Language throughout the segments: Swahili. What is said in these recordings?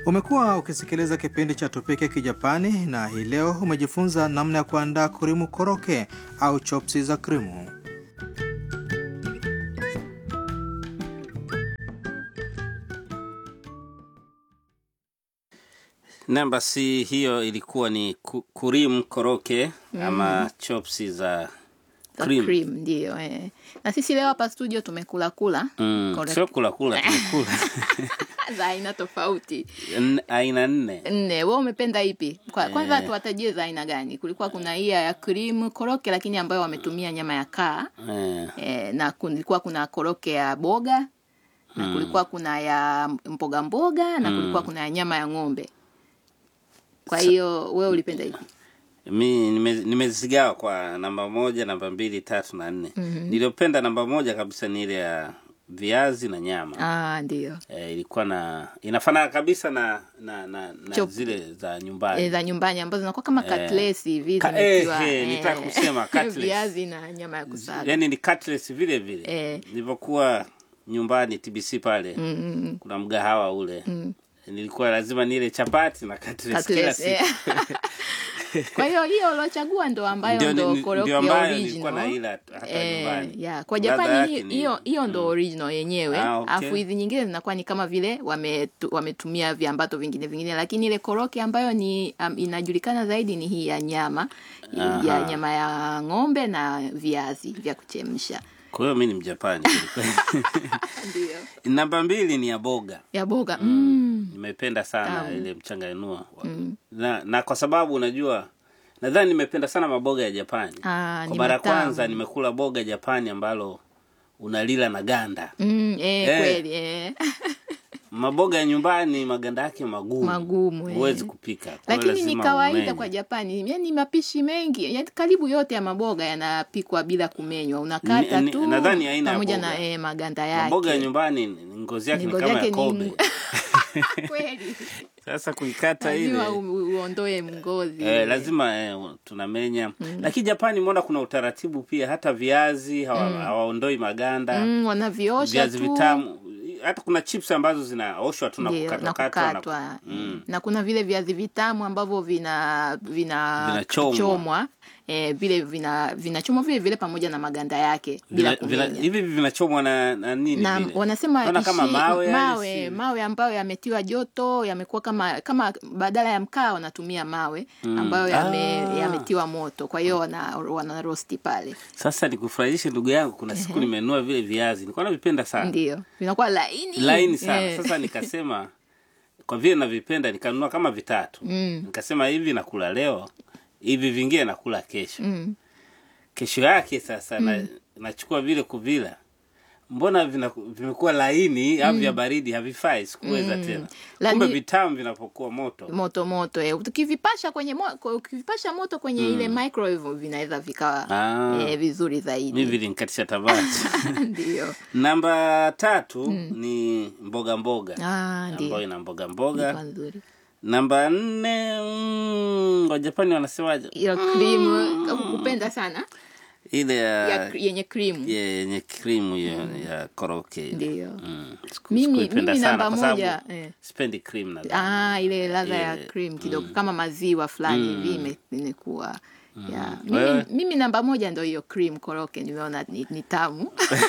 Umekuwa ukisikiliza kipindi cha Tupike Kijapani na hii leo umejifunza namna ya kuandaa kurimu koroke au chopsi za krimu. Namba si hiyo ilikuwa ni ku- kurim koroke ama chopsi za za cream. cream ndio eh. na sisi leo hapa studio tumekula kula Mm, Correct. sio kula kula tumekula za aina tofauti N- aina nne nne we umependa ipi Kwa, kwanza Eh. tuwatajie za aina gani kulikuwa kuna hii ya cream koroke lakini ambayo wametumia nyama ya kaa eh, eh, na kulikuwa kuna koroke ya boga na kulikuwa kuna ya mboga mboga na kulikuwa kuna ya nyama ya ng'ombe kwa hiyo wewe ulipenda ipi mi nime- nimezigawa kwa namba moja namba mbili tatu na nne niliyopenda namba moja kabisa ni ile ya viazi na nyama ah ndio eh, ilikuwa na inafanana kabisa na na, na, na Chop. zile za nyumbani e, za nyumbani ambazo zinakuwa kama Eh. katlesi hivi Ka- zimetiwa, eh, eh, nitaka kusema cutlets. viazi na nyama ya kusaga yani ni cutlets vile vile Eh. nilivyokuwa nyumbani tbc pale Mm, mm, mm. kuna mgahawa ule nilikuwa lazima nile chapati na cutlets kila Cutlets, eh. siku kwa hiyo hiyo uliochagua ndo ambayo Ndio- ndo ni- koroki ndio ya ambayo nilikuwa original naila hata Eh, nyumbani yeah. kwa Ladha japani yake hi- ni- hiyo hiyo ndo original yenyewe Ah, okay. afu hizi nyingine zinakuwa ni kama vile wametu, wametumia viambato vingine vingine lakini ile koroki ambayo ni um, inajulikana zaidi ni hii ya nyama ya Aha. nyama ya ng'ombe na viazi vya kuchemsha kwa hiyo mi ni mjapani ndio namba mbili ni ya boga ya boga mm. nimependa sana Tamu. ile mchanganua na, na kwa sababu unajua nadhani nimependa sana maboga ya japani Ah, kwa ni mara ya matamu. kwanza nimekula boga japani ambalo unalila na ganda Mm, eh, Eh. kweli eh. maboga ya nyumbani maganda yake magumu Magumu, eh. huwezi kupika Kwa hiyo lakini ni lazima kawaida umenye. kwa japani yani mapishi mengi yani karibu yote ya maboga yanapikwa bila kumenywa unakata Ni- ni- tu nadhani aina ya pamoja boga. na eh, maganda yake maboga ya nyumbani ni- ngozi yake ni Ngozi kama yake ya ni kobe ngu- kweli sasa kuikata ile lazima u- uondoe mgozi Eh, lazima eh, tunamenya lakini japani mbona kuna utaratibu pia hata viazi hawa, hawaondoi maganda mm, wanaviosha viazi tu vitamu hata kuna chips ambazo zinaoshwa tu na Ndio, na kukatwakatwa na- kukatwa Mm. na kuna vile viazi vitamu ambavyo vina vina Vinachomwa. chomwa eh, vile vina vinachomwa vile vile pamoja na maganda yake bila Vina- vina- kumenya. hivi vinachomwa na, na nini na vile? wanasema Naona kama ishi- mawe, yani mawe, si- mawe ambayo yametiwa joto yamekuwa kama kama badala ya mkaa wanatumia mawe ambayo yame, Ah. yametiwa moto kwa hiyo wana, wana rosti pale sasa nikufurahishe ndugu yangu kuna siku nimenunua vile viazi nilikuwa navipenda sana ndio vinakuwa laini laini sana Eh. sasa nikasema kwa vile navipenda nikanunua kama vitatu Mm. nikasema hivi nakula leo hivi vingine nakula kesho Mm. kesho yake sasa na, nachukua vile kuvila mbona vina- vimekuwa laini au vya baridi havifai sikuweza tena Lani- kumbe vitamu vinapokuwa moto moto moto eh. ukivipasha kwenye mo, kwa- ukivipasha moto kwenye ile microwave vinaweza vikawa Ah. eh, vizuri mi zaidi vilinkatisha tamaa ndio namba tatu ni mboga mboga ah, ndio ambayo ina mboga mboga Ilikuwa nzuri namba nne mm, wajapani wanasemaje hiyo cream kupenda sana ile ya, ya yenye cream ya- yenye krimu hiyo ya koroke ile. Ndio. Mm. Siku- Mimi- sikuipenda mimi sana namba kwa sababu moja, eh. sipendi cream na Ah, ile ladha ya Eh, cream kidogo kama maziwa fulani hivi ime- imekuwa yeah. Wewe? mimi, mimi namba moja ndo hiyo cream koroke nimeona ni, ni tamu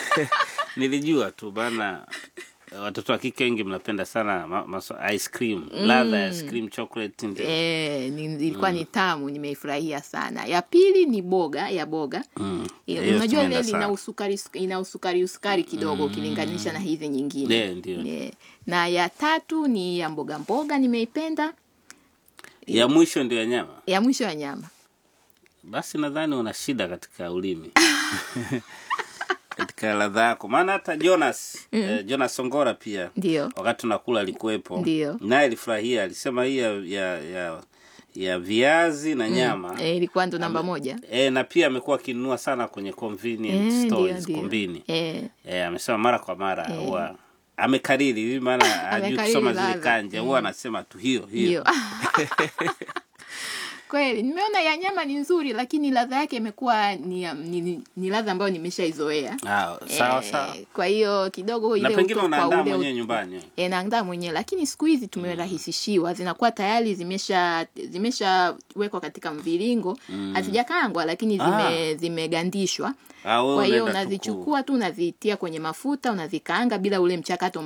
nilijua tu bana watoto wa kike wengi mnapenda sana ma, maso, ice cream ladha ya ice cream chocolate ndio Eh, ni- ilikuwa ni tamu nimeifurahia sana ya pili ni boga ya boga Mm. Eh, Hiyo unajua tumeenda ile ina sana. usukari ina usukari usukari kidogo ukilinganisha na hizi nyingine Eh, ndio. Eh, na ya tatu ni ya mboga mboga nimeipenda ya mwisho ndio ya nyama ya mwisho ya nyama basi nadhani una shida katika ulimi katika ladha yako maana hata jonas eh, jonas songora pia ndio wakati tunakula alikuwepo Ndio. naye alifurahia alisema hii ya, ya, ya, ya viazi na nyama eh, ilikuwa ndo namba moja e, na pia amekuwa akinunua sana kwenye convenience Eh, ndio, stores ndio. kombini Eh, e, amesema mara kwa mara huwa amekariri hivi maana hajui Amekariri kusoma zile ladha. kanja huwa anasema tu hiyo hiyo hiyo kweli nimeona ya nyama ni nzuri lakini ladha yake imekuwa ni, ni, ni, ni ladha ambayo nimeshaizoea Ah, sawa Eh, sawa. kwa hiyo kidogo Na ile pengine uto- kwa unaandaa ule mwenyewe ut- nyumbani. E, naandaa mwenyewe lakini siku hizi tumerahisishiwa zinakuwa tayari zimesha zimeshawekwa katika mviringo hazijakaangwa lakini zime, zimegandishwa Ah, wewe kwa hiyo unaenda tu ku- unazichukua tu unazitia kwenye mafuta unazikaanga bila ule mchakato